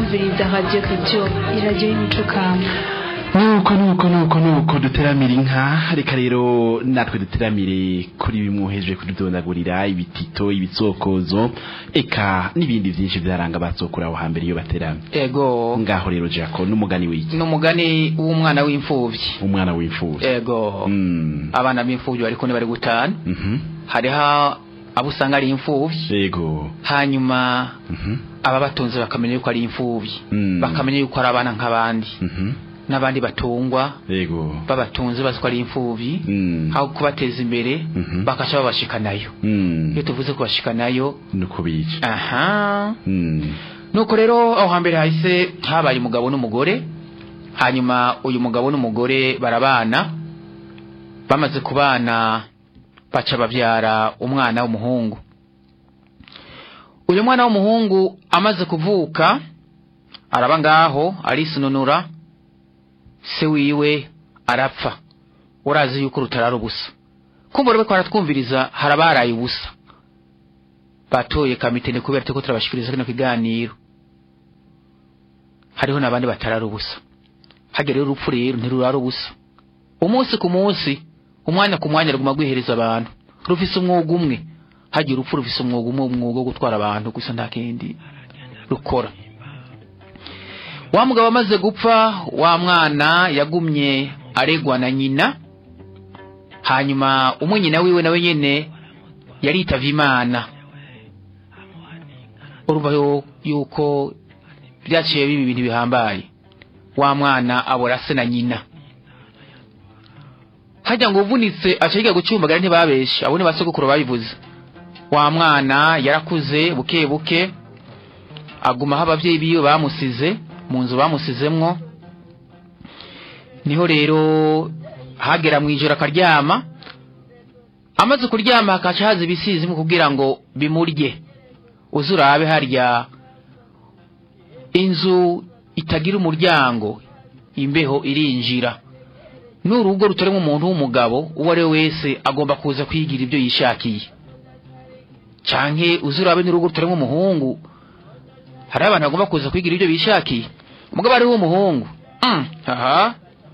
kumviriza radiyo kajyo iradiyo y'imico kamba nuko nuko nuko nuko duteramira inka reka rero natwe duteramire kuri bimwoheje kududonagurira ibitito ibitsokozo eka n'ibindi byinshi byaranga batsokura aho hambere iyo bateramye ego ngaho rero jako n'umugani w'iki n'umugani w'umwana w'imfubyi umwana w'imfubyi ego Mm. abana b'imfubyi bari kune bari gutana Mhm. hariho abo usanga ari imfubyi yego hanyuma Mhm. ababatunze bakamenya yuko ari imfubyi Mm. bakamenya yuko ari abana nk'abandi Mhm. n'abandi batungwa yego babatunze bazi ko ari imfubyi Mm. aho kubateza imbere Mhm. bakaca babashikanayo Mm. iyo tuvuze kubashikanayo nuko bica aha Mm. nuko rero aho hambere hahise habaye umugabo n'umugore hanyuma uyu mugabo n'umugore barabana bamaze kubana baca babyara umwana w'umuhungu uyu mwana w'umuhungu amaze kuvuka araba ngaho arisununura se wiwe arapfa urazi yuko rutarara ubusa kumva rero ko baratwumviriza harabaraye ubusa batoye kamitene kubera turiko turabashikiriza kino kiganiro hariho n'abandi batarara ubusa hagera rero urupfu rero ntirurara ubusa umunsi ku munsi umwanya ku mwanya ruguma rwihereza abantu rufise umwuga umwe hagira urupfu rufise umwuga umwe umwuga wo gutwara abantu gusa nta kindi rukora wa mugabo amaze gupfa wa mwana yagumye aregwa na nyina hanyuma umwe nyina wiwe nawe nyene yaritavye imana urumva yo- yuko byaciye biba ibintu bihambaye wa mwana abora se na nyina hajya ngo uvunitse aca yiga gucumbagara ntibabeshe abo ni basogokuru babivuze wa mwana yarakuze buke buke aguma aho abavyeyi biwe bamusize mu nzu bamusizemwo niho rero hagera mu ijoro akaryama amaze kuryama hakaca haza ibisizimu kugira ngo bimurye uze urabe harya inzu itagira umuryango imbeho irinjira n'urugo rutarimo umuntu w'umugabo uwo ari we wese agomba kuza kwigira ibyo yishakiye canke uze urabe n'urugo rutarimo umuhungu hari abantu bagomba kuza kwigira ibyo bishakiye umugabo ari w'umuhungu mm, aha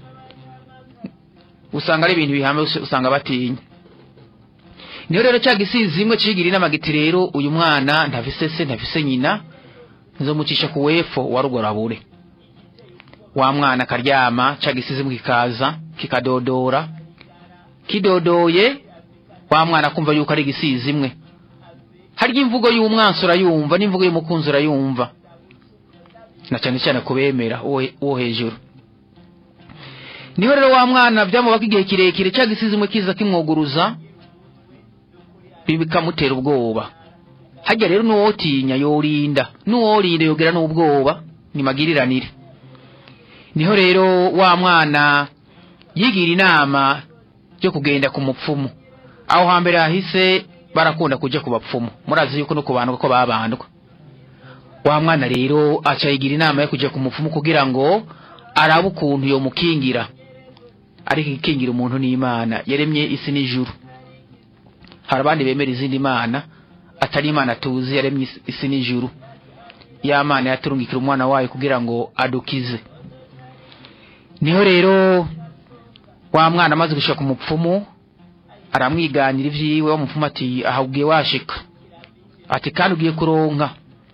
usanga ari ibintu bihamye usanga batinya niyo rero cya gisizi imwe cigira inama giti rero uyu mwana ntafise se ntafise nyina nzomucisha ku wefo wa rugorabure wa mwana akaryama ca gisizi imwe kikaza kikadodora kidodoye wa mwana akumva yuko ari igisizi imwe harya imvugo y'umwansi urayumva n'imvugo y'umukunzi urayumva na cyane cyane kubemera uwo uwo hejuru niho rero wa mwana byamubaka igihe kirekire cya gisizi imwe kiza kimwuguruza bikamutera ubwoba hajya rero n'uwotinya yorinda n'uworinda yogera n'ubwoba ni magiriranire niho rero wa mwana yigira inama yo kugenda ku mupfumu aho hambere hahise barakunda kuja ku bapfumu murazi yuko no kubandwa ko babandwa wa mwana rero aca yigira inama yo kuja ku mupfumu kugira ngo arabe ukuntu yomukingira ariko ikingira umuntu n'imana yaremye isi n'ijuru hari abandi bemera izindi mana atari imana tuzi yaremye isi- isi n'ijuru ya mana yaturungikira umwana wayo kugira ngo adukize niho rero wa mwana amaze gushika ku mupfumu aramwiganira ivyiwe wa mupfumu ati aha ugiye washika ati kandi ugiye kuronka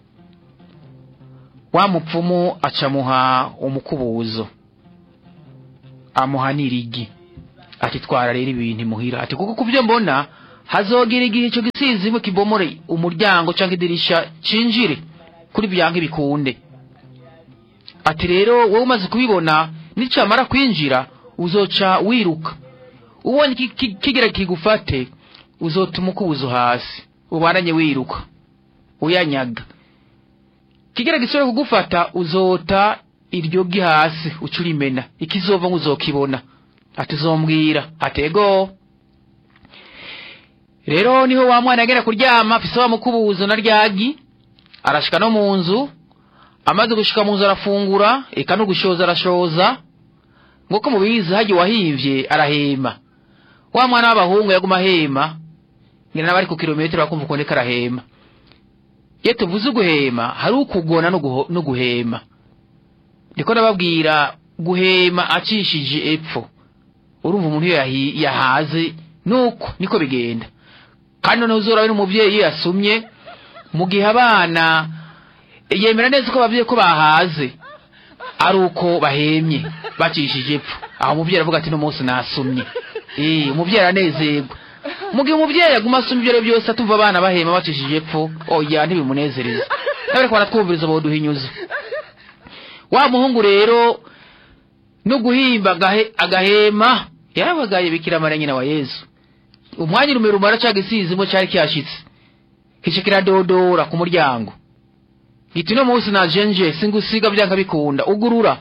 wa mupfumu acamuha umukubuzo amuha n'irigi ati twara rero ibintu imuhira ati kuko kuvyo mbona hazogera igihe ico gisizimwe kibomore umuryango canke idirisha cinjire kuri byanke bikunde ati rero wowe umaze kubibona nicamara kwinjira uzoca wiruka ubonye ki- ki- kigira kigufate uzotuma ukubuzo hasi ubananye wiruka uyanyaga kigira gisore kugufata uzota iryo gi hasi uca urimena ikizova nk'uzokibona ati uzombwira atego rero niho wa mwana yagera kuryama afise wa mukubuzo na ryagi arashika no mu nzu amaze gushika mu nzu arafungura eka no gushoza arashoza nk'uko mubizi hagiye wahimvye arahema wa mwana w'abahungu yaguma ahema ngira n'abari ku kilometero bakumva ukuntu ariko arahema iyo tuvuze uguhema hari ukugona no guho- no guhema ndiko ndababwira guhema acishije epfo urumva umuntu iyo yahi- yahaze nuko niko bigenda kandi noneho uzora n'umubyeyi iyo yasumye mu gihe abana yemera neza ko ababyeyi ko bahaze ari uko bahemye bacishije epfo aho umubyeyi aravuga ati n'umunsi nasumye eh umubyeyi aranezerwa mu gihe umubyeyi aguma asuma ibyo ari byo byose atumva abana bahema bacishije epfo oya ntibimunezereza n'abariko baratwumviriza boduhinyuza wa muhungu rero no guhimba agahe- agahema yarabagaye bikira mara nyina wa yesu umwanya urume rumara ca gisizimo cari kyashitse kice kiradodora ku muryango giti no munsi najenje singusiga byanka bikunda ugurura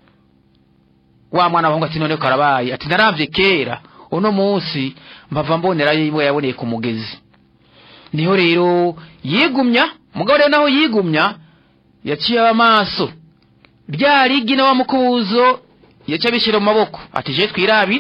wa mwana wahungu ati none karabaye ati naravye kera uno munsi mpava mbonerayo imwe yaboneye ku mugezi niho rero yigumya mugabo rero naho yigumya yaciye amaso rya rigi na wa mukubuzo yaca abishyira mu maboko ati je twirabire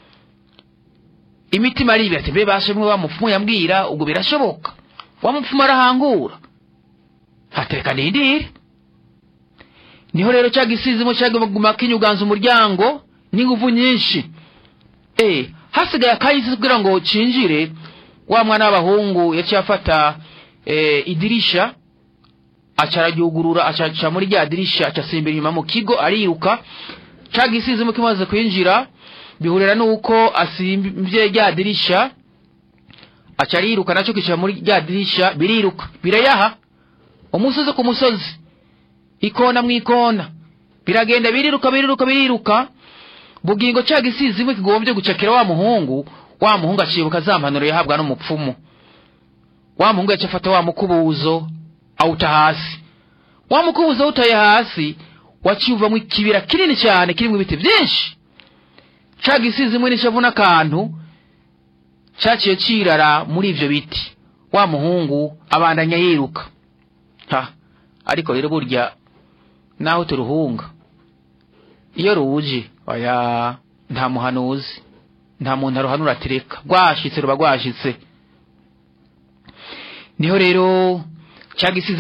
imitima aribira ati mbe bashemwe wa mupfumu yambwira ubwo birashoboka wa mupfumu arahangura hatereka nindire niho rero cya gisizimo cyaguma kinyuganza umuryango n'inguvu nyinshi eh hasigaye akayisi kugira ngo cinjire wa mwana w'abahungu yaciye afata eh, idirisha aca araryugurura aca aca muri rya dirisha aca asimbira inyuma mu kigo ariruka ca gisizimo kimaze kwinjira bihurira nuko asimbye rya dirisha aca ariruka naco kicara muri rya dirisha biriruka birayaha umusozi ku musozi ikona mu ikona biragenda biriruka biriruka biriruka bugingo ca gisizimwe kigombye gucakira wa muhungu wa muhungu acibuka za mpanuro yahabwa n'umupfumu wa muhungu yaca afata wa mukubuzo awuta hasi wa mukubuzo awutaye hasi waciye uvamwo ikibira kinini cyane kirimwo ibiti byinshi ca gisizimwe n'ishavu n'akantu caciye cirara muri ivyo biti wa muhungu abandanya yiruka ha ariko rero burya naho turuhunga iyo ruje oya nta muhanuzi nta muntu aruhanura ati reka rwashitse ruba rwashitse niho rero cya gisizi